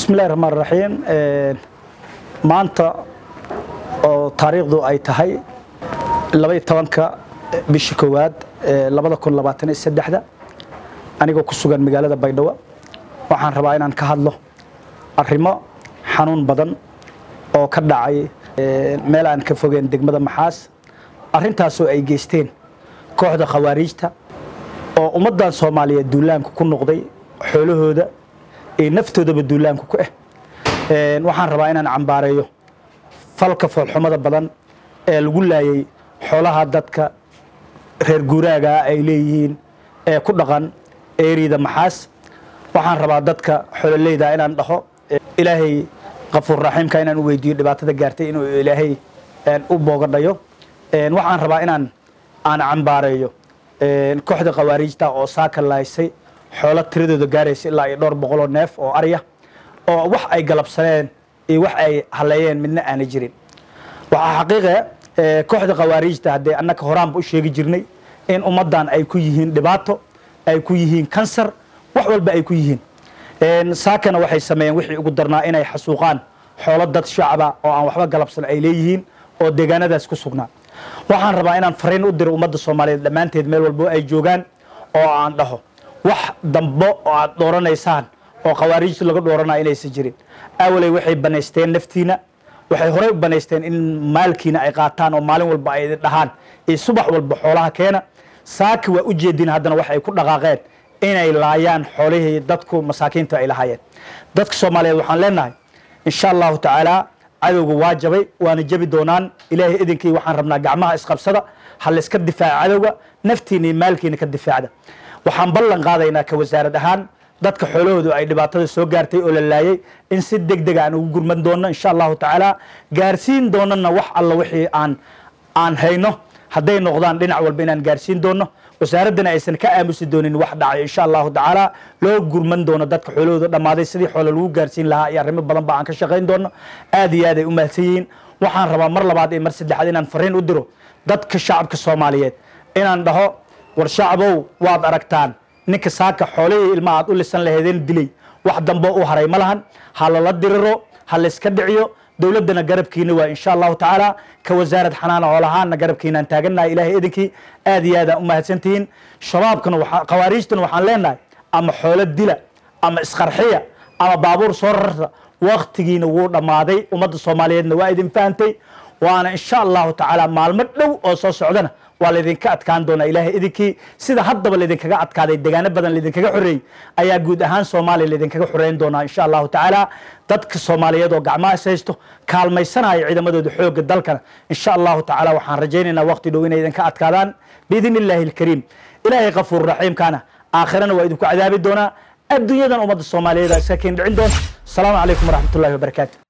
bismillahi raxmaan raxiim maanta oo taariikhdu ay tahay labaiyo tobanka bishii koowaad labada kun labaatan iyo saddexda anigoo ku sugan magaalada baydhabo waxaan rabaa inaan ka hadlo arrimo xanuun badan oo ka dhacay meel aan ka fogeen degmada maxaas arrintaasoo ay geysteen kooxda khawaariijta oo ummaddan soomaaliyeed duulaanku ku noqday xoolahooda iyo naftoodaba duulaanku ku ah waxaan rabaa inaan cambaareeyo falka foolxumada badan ee lagu laayay xoolaha dadka reer guuraagaa ay leeyihiin ee ku dhaqan eeriyada maxaas waxaan rabaa dadka xololeyda inaan dhaho ilaahay kafuur raxiimka inaan u weydiiyo dhibaatada gaartay inuu ilaahay u boogadhayo waxaan rabaa inaan aan cambaareeyo kooxda khawaariijta oo saaka lahaysay xoolo tiradooda gaaraysa ilaa iyo dhowr boqoloo neef oo arya oo wax ay galabsaneen iyo wax ay haleeyeen midna aanay jirin waxaa xaqiiqa kooxda khawaariijta haddee annaka horaanba u sheegi jirnay in ummaddan ay ku yihiin dhibaato ay ku yihiin kansar wax walba ay ku yihiin saakana waxay sameeyeen wixii ugu darnaa inay xasuuqaan xoolo dad shacaba oo aan waxba galabsan ay leeyihiin oo deegaanadaas ku sugnaa waxaan rabaa inaan fariin u diro ummadda soomaaliyeed dhammaanteed meel walbo ay joogaan oo aan dhaho wax dambo oo aad dooranaysaan oo khawaariijta laga dhooranaya inaysan jirin awaley waxay banaysteen naftiina waxay horey u banaysteen in maalkiina ay qaataan oo maalin walba ay dhahaan iyo subax walba xoolaha keena saaki waa u jeedin haddana wax ay ku dhaqaaqeen inay laayaan xoolihii dadku masaakiinta ay lahaayeen dadka soomaaliyeed waxaan leenahay insha allahu tacaala cadowga waa jabay waana jabi doonaan ilaahay idinkii waxaan rabnaa gacmaha isqabsada ha layska difaaca cadowga naftiina iyo maalkiina ka difaacda waxaan ballan qaadaynaa ka wasaarad ahaan dadka xoolahoodu ay dhibaatada soo gaartay oo la laayay in si deg deg aan ugu gurman doono insha allahu tacaala gaarsiin doonana wax alla wixii aan aan hayno hadday noqdaan dhinac walba inaan gaarsiin doono wasaaraddana aysan ka aamusi doonin wax dhacay insha allahu tacaala loo gurman doono dadka xoolahooda dhammaaday sidii xoolo lagu gaarsiin lahaa iyo arrimo badan ba aan ka shaqayn doono aad iyo aad ay u mahadsan yihiin waxaan rabaa mar labaad iyo mar saddexaad inaan fariin u diro dadka shacabka soomaaliyeed inaan dhaho war shacbow waad aragtaan ninka saaka xoolihii ilma aad u lisan laheedeen dilay wax dambo u haray ma lahan ha lala diriro ha layska dhiciyo dowladdana garabkiina waa insha allahu tacaala ka wasaarad xanaana hoolahaana garabkiinaan taagannahay ilaahay idinkii aad iyo aadaan u mahadsantihiin shabaabkana khawaariijtana waxaan leenahay ama xoolo dila ama isqarxiya ama baabuur soo rarta waktigiina wuu dhammaaday ummadda soomaaliyeedna waa idin fahantay waana insha allahu tacaala maalmo dhow oo soo socdana waa laydinka adkaan doonaa ilaahay idinkii sida haddaba laydinkaga adkaaday degaano badan laydinkaga xoreeyey ayaa guud ahaan soomaaliya laydinkaga xoreyn doonaa insha allahu tacaala dadka soomaaliyeed oo gacmaha is haysto kaalmaysanaya ciidamadooda xoogga dalkana insha allahu tacaala waxaan rajaynaynaa waqti dhow inay idinka adkaadaan biidn illaahi alkariim ilaahay kafuur raxiimkaana aakhirana waa idinku cadaabi doonaa adduunyadan ummadda soomaaliyeed iska keen dhicin doona asalaamu calaykum waraxmat ullahi wabarakaatu